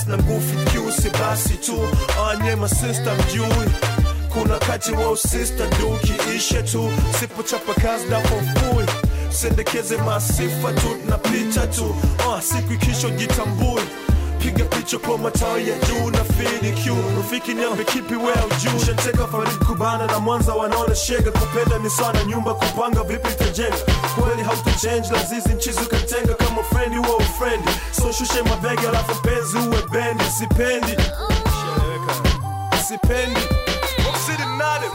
basi na nguvu kiusi basi tu anye masista mjui kuna kati wa usista dukiishe tu sipochapa kazi napofui sendekeze masifa tu napita tu uh, siku ikisho jitambui piga picha kwa matawi ya juu na FDQ rafiki niambe kipi wea juu shateka farid kubana na mwanza wanaona shega kupenda ni sana nyumba kupanga vipi itajenga kweli hautachange lazizi mchizi ukatenga kama frendi huwa ufrendi so shushe mabegi alafu mpenzi uwe bendi sipendi sipendi Usininadim.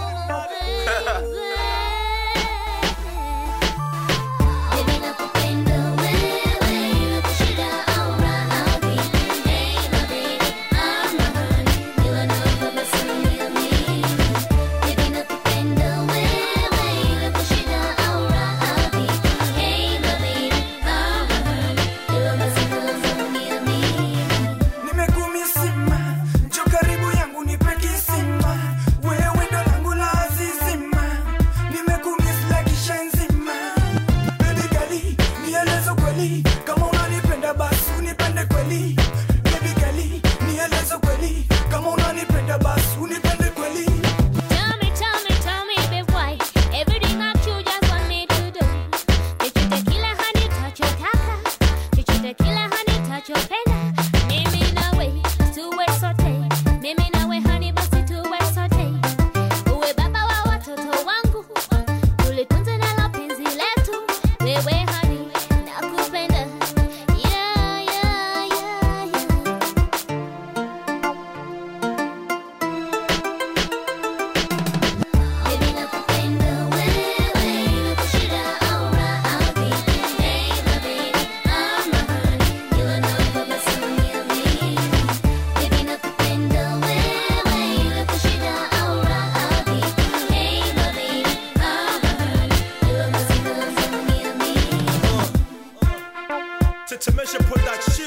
Baby nakupenda wewe, kushinda au radhi. Hey my baby, I'm not hurting. You are not the best of me. Baby nakupenda wewe, kushinda au radhi. Hey my baby, I'm not hurting. You are the best of me. nimekumisima njo karibu yangu nipe kisima wewe ndo langu la azizima nimekumisla kisha nzima bebi gali nielezo kweli kama unanipenda basi unipende kweli bebi gali nielezo kweli kama unanipenda basi unipende kweli Tell me, tell me, tell me, babe, why everything I you just want me to do? Chochote kile hanitachotaka, chochote kile hanitachopenda, mimi nawe tuwe sote, mimi nawe hani basi tuwe sote, uwe baba wa watoto wangu, tulitunze nalo penzi letu, wewe hani nakupenda, yeah, yeah, yeah, yeah. Baby nakupenda wewe, kushinda au radhi. Hey my baby, I'm not hurting. You are not the best of me. Baby nakupenda wewe, kushinda au radhi. Hey my baby, I'm not hurting. You are the best of me. Tetemesha production